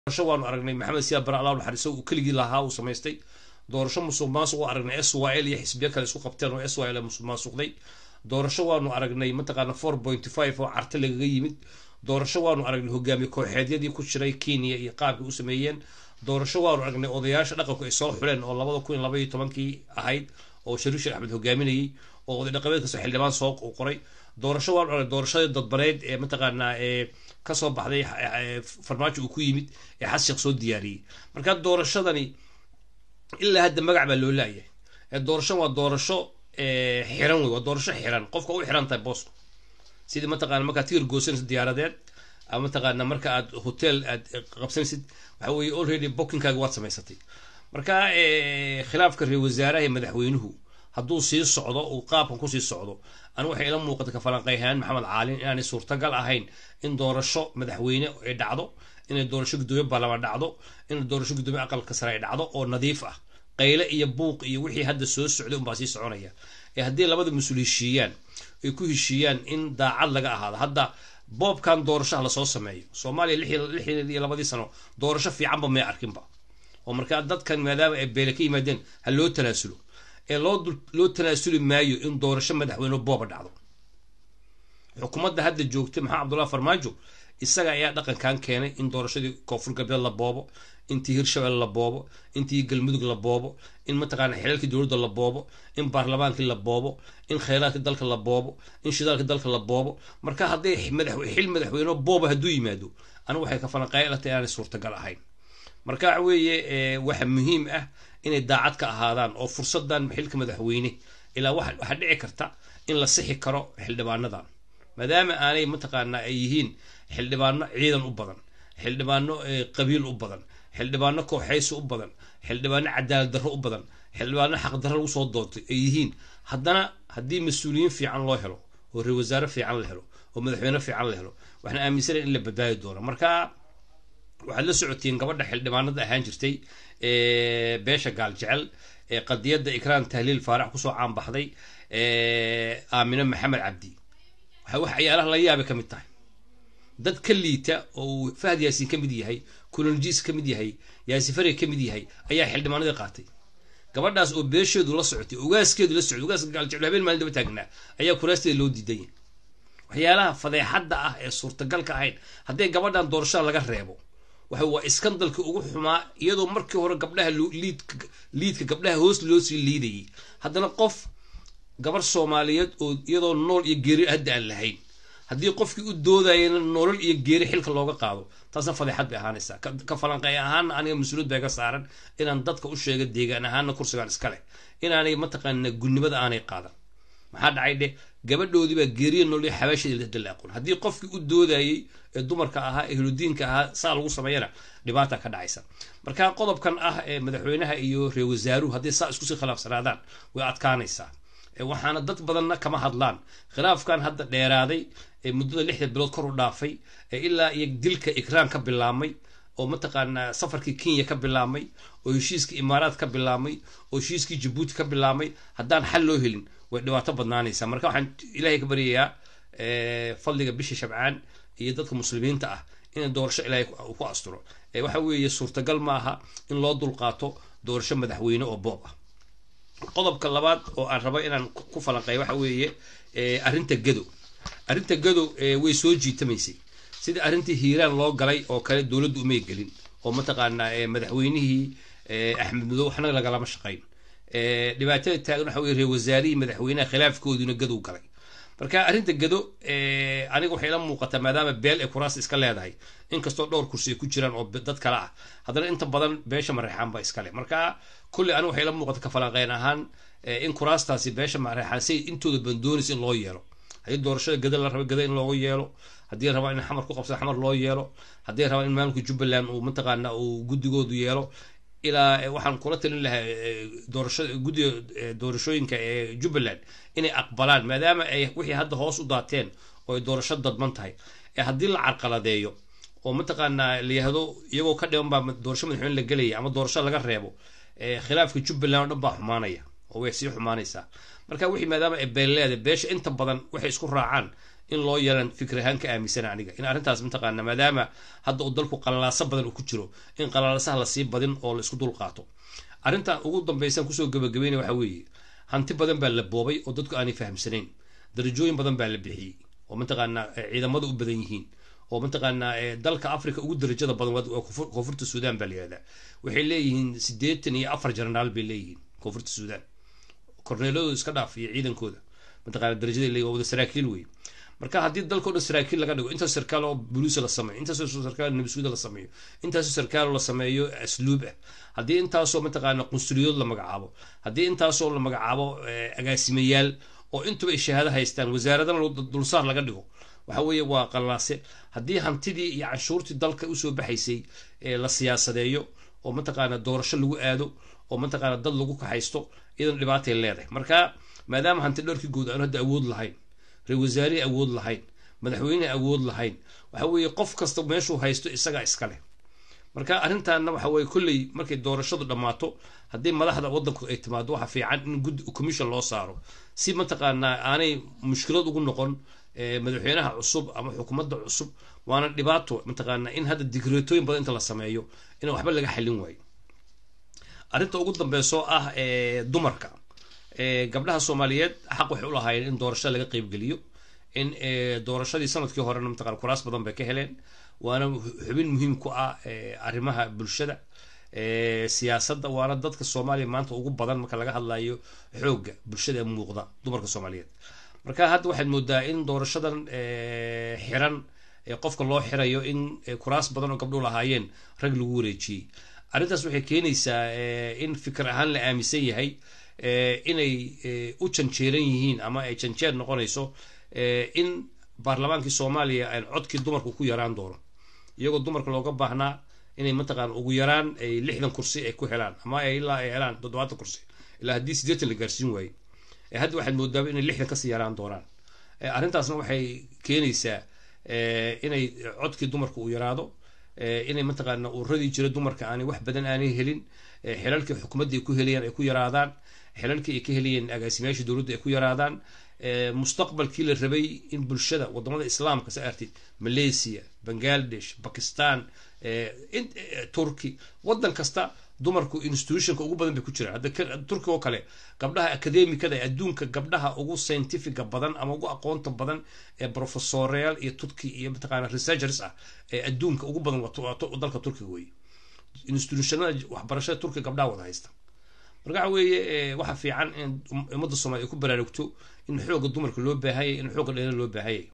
doorasho waanu aragnay maxamed siyaad bare allah naxariiso uu keligii lahaa uu samaystay doorasho musuq maasuq u aragnay s y l iyo xisbiyo kale isku qabteen oo s y l musuq maasuqday doorasho waanu aragnay mataqaana four point five oo carta lagaga yimid doorasho waanu aragnay hogaamiye kooxeedyadii ku jiray kenya iyo qaabkii u sameeyeen doorasho waanu aragnay odayaasha dhaqanku ay soo xuleen oo labada kun iyo laba iyo tobankii ahayd oo shariif sheekh axmed hogaaminayay oo oday dhaqameed kastoo xildhibaan soo qoray doorasho waanu aragnay doorashadii dadbaneyd ee mataqaanaa ee kasoo baxday farmaajo uu ku yimid ee xas sheekh soo diyaariyey marka doorashadani ilaa hadda magac baa loo laayahay doorasho waa doorasho xiran wey waa doorasho xiran qofka u xiran tahay booska sidii mataqana markaad tigir goosanaysid diyaaradeed ama mataqaana marka aad hotel aad qabsanaysid waxa weye already bookingkaaga waad samaysatay marka khilaafka reer wasaaraha ee madaxweynuhu hadduu sii socdo uu qaabkan kusii socdo anu waxay ila muuqata kafalanqeyhaan maxamed caalin inaanay suurtagal ahayn in doorasho madaxweyne ay dhacdo inay doorasho guddoomiye baarlamaan dhacdo inay doorasho guddoomiye aqalka sare ay dhacdo oo nadiif ah qayle iyo buuq iyo wixii hadda soo socday unbaa sii soconaya ee haddii labada mas-uul heshiiyaan ay ku heshiiyaan in daacad laga ahaado hadda boobkan doorashaha lasoo sameeyo soomaaliya lixdan iyo labadii sano doorasho fiicanba may arkinba oo markaa dadkan maadaama ay beele ka yimaadeen ha loo tanaasulo ee loo loo tanaasuli maayo in doorasho madaxweyne booba dhacdo xukuumadda hadda joogta maxamed cabdullahi farmaajo isaga ayaa dhaqankan keenay in doorashadii koonfur galbeed la boobo intii hirshabelle la boobo intii galmudug la boobo in mataqaana xilalkii dowladda la boobo in baarlamaankii la boobo in kheyraadkii dalka la boobo in shidaalkii dalka la boobo marka hadday xil madaxweyne booba hadduu yimaado anigu waxay ka falanqeylata inaanay suurtagal ahayn marka waxa weeye waxa muhiim ah inay daacad ka ahaadaan oo fursadan xilka madaxweyne ilaa waxaa dhici karta in la sixi karo xildhibaanadan maadaama aanay mataqaana ay yihiin xildhibaano ciidan u badan xildhibaano qabiil u badan xildhibaano kooxaysi u badan xildhibaano cadaalad darro u badan xildhibaano xaqdarro lagu soo doontay ay yihiin haddana haddii mas-uuliyiin fiican loo helo oo reer wasaare fiican la helo oo madaxweyne fiican la helo waxaan aaminsanay in la badbaadi doono marka waxaad la socotiin gabadha xildhibaanada ahaan jirtay beesha gaal jecel qadiyadda ikraan tahliil faarax kusoo caanbaxday aamino maxamed cabdi wax ciyaaraha la yaabay ka mid tahay dad ka liita oo uu fahad yaasiin ka mid yahay kulonjiis ka mid yahay yaasifare ka mid yahay ayaa xildhibaanadii qaatay gabadhaas oo beesheedu la socotay ugaaskeedu la socotay ugaaska gaaljecel habeen maalin daba taagnaa ayaa kuraasteeda loo diiday waxyaalaha fadeexadda ah ee suurtagalka ahayn haddii gabadhan doorashada laga reebo waxa waa iskandalka ugu xumaa iyadoo markii hore gabdhaha liidka gabdhaha hoos loo sii liidayay haddana qof gabar soomaaliyeed oo iyadoo nool iyo geeri hadda aan lahayn haddii qofkii u doodayana nolol iyo geeri xilka looga qaado taasna fadeexad bay ahaanaysaa ka falanqey ahaana aniga mas-uuliyad baa iga saaran inaan dadka u sheega deegaan ahaana kursigaan iska leh inaanay mataqaana gunnimada aanay qaadan maxaa dhacay dheh gabadhoodii baa geeriya nool iyo xabaasheeda la aqoon haddii qofkii u doodayay ee dumarka ahaa ehludiinka ahaa saa lagu sameeyana dhibaata ka dhacaysa marka qodobkan ah ee madaxweynaha iyo reer wasaaruhu haddii saa iskusii khilaafsanaadaan way adkaanaysaa waxaana dad badanna kama hadlaan khilaafkan hadda dheeraaday ee muddada lixda bilood kor u dhaafay ee ilaa iyo dilka ikraan ka bilaabmay oo mataqaanaa safarkii kenya ka bilaabmay oo heshiiskii imaaraad ka bilaabmay oo heshiiskii jabuuti ka bilaabmay haddaan xal loo helin way dhibaato badnaanaysaa marka waxaan ilaahay ka baryayaa fadliga bisha shabcaan iyo dadka muslimiinta ah in doorasho ilaahay ku asturo waxa weeye suurtagal ma aha in loo dulqaato doorasho madaxweyne oo boob ah qodobka labaad oo aan rabo inaan ku falanqeeyo waxa weeye arrinta gado arrinta gado way soo jiitamaysay sida arrintii hiiraan loo galay oo kale dowladdu umay gelin oo mataqaanaa madaxweynihii axmed madow waxna lagalama shaqayn dhibaatada taagan waxa weye reer wasaarihii madaxweynaha khilaafkooduna gadow galay marka arrinta gado aniga waxay la muuqataa maadaama beel ay kuraas iska leedahay inkastoo dhowr kursi ay ku jiraan oo dad kale ah haddana inta badan beesha mareexaan ba iskale marka kulli aniga waxay la muuqata kafalanqeyn ahaan in kuraastaasi beesha mareexaan say intooda bandoonaysa in loo yeelo haddii doorashada gada la raba gada in loogu yeelo haddii rabaa in xamar ku qabsada xamar loo yeelo haddii rabaa in maamulka jubbaland uu mataqaana uu guddigoodu yeelo ilaa waxaan kula talin lahaa doorasho guddiga doorashooyinka ee jubbaland inay aqbalaan maadaama ay wixii hadda hoos u daateen oo ay doorasho dadman tahay ee haddii la carqaladeeyo oo mataqaanaa la yihahdo iyagoo ka dhiban baa doorasho madaxweyne la gelaya ama doorasho laga reebo khilaafka jubbaland oo dhan baa xumaanaya oo way sii xumaanaysaa marka wixii maadaama ay beelleeda beesha inta badan waxay isku raacaan in loo yeelan fikir ahaan ka aaminsana aniga in arrintaas mataqaana maadaama hadda uu dalku qalalaaso badan uu ku jiro in qalalaasaha lasii badin oo la isku dul qaato arrintan ugu dambaysan kusoo gabagabeynaya waxa weeye hanti badan baa la boobay oo dadku aanay fahamsanayn darajooyin badan baa la bixiyey oo mataqaanaa ciidamada u badan yihiin oo mataqaanaa dalka africa ugu darajada badan waa koonfurta suudan baa layihahdaa waxay leeyihiin siddeetan iyo afar jenaraal bay leeyihiin koonfurta suudan korneeladooda iska dhaaf iyo ciidankooda mataqana darajada leeyihin waa wada saraakiil wey marka haddii dalkao dhan saraakiil laga dhigo intaasoo sarkaal oo buluusa la sameeyo intaasoo sarkaal nabisuuda la sameeyo intaasoo sarkaal la sameeyo asluub ah haddii intaasoo mataqaana qunsuliyood la magacaabo haddii intaasoo la magacaabo agaasimayaal oo intuba ay shahaado haystaan wasaaradana dulsaar laga dhigo waxa weeye waa qallaase haddii hantidii iyo canshuurtii dalka usoo baxaysay la siyaasadeeyo oo mataqaana doorasho lagu aado oo mataqaana dad lagu kaxaysto iyadan dhibaatay leedahay marka maadaama hanti dhowrkii guud aan hadda awood lahayn ra-isul wasaarihii awood lahayn madaxweyne awood lahayn waxa weeye qof kasta meeshuu haysto isagaa iskale marka arrintaana waxa weye kolley markay doorashadu dhammaato haddii madaxda waddanku ay timaado waxa fiican in guddi commission loo saaro si mataqaanaa aanay mushkilad ugu noqon madaxweynaha cusub ama xukuumadda cusub waana dhibaato mataqaanaa in hadda digreetooyin badan inta la sameeyo inaan waxba laga xallin waayo arrinta ugu dambeysoo ah dumarka gabdhaha soomaaliyeed xaq waxay u lahaayeen in doorashada laga qeybgeliyo in doorashadii sanadkii horena mataqana kuraas badan bay ka heleen waana xubin muhiim ku ah arrimaha bulshada siyaasadda waana dadka soomaaliya maanta ugu badan marka laga hadlayo xoogga bulshada muuqda dumarka soomaaliyeed marka hadda waxaad moodaa in doorashadan xiran qofka loo xirayo in kuraas badan oo gabdhuhu lahaayeen rag lagu wareejiyey arrintaas waxay keenaysaa in fikir ahaan la aaminsan yahay inay u janjeeran yihiin ama ay janjeer noqonayso in baarlamaankii soomaaliya aan codkii dumarku ku yaraan doono iyagoo dumarka looga baahnaa inay mataqaana ugu yaraan ay lixdan kursi ay ku helaan ama ilaa ay helaan toddobaatan kursi ilaa haddii siddeetan la gaarsiin waaye hadda waxaad moodaaba inay lixdan kasii yaraan doonaan arrintaasna waxay keenaysaa inay codkii dumarka uu yaraado inay mataqaana uradii jira dumarka aanay wax badan aanay helin xilalkii xukuumadda ay ku helayaan ay ku yaraadaan xilalkii ay ka helayeen agaasimayaashii dowladda ay ku yaraadaan mustaqbalkii la rabay in bulshada wadamada islaamka sa artid malaysia bangladesh bakistan turkey wadan kasta dumarku institutionka ugu badan bay ku jiraan hadda turki oo kale gabdhaha academicada ee adduunka gabdhaha ugu scientifica badan ama ugu aqoonta badan ee professoreal iyo turki iyo mataqaana researchers ah ee adduunka ugu badan dalka turkiga wey institutionada waxbarashada turkiga gabdhaha wada haysta marka waxa weeye waxa fiican in ummadda soomaliya ay ku baraarugto in xoogga dumarka loo baahayay in xoogga dheera loo baahayay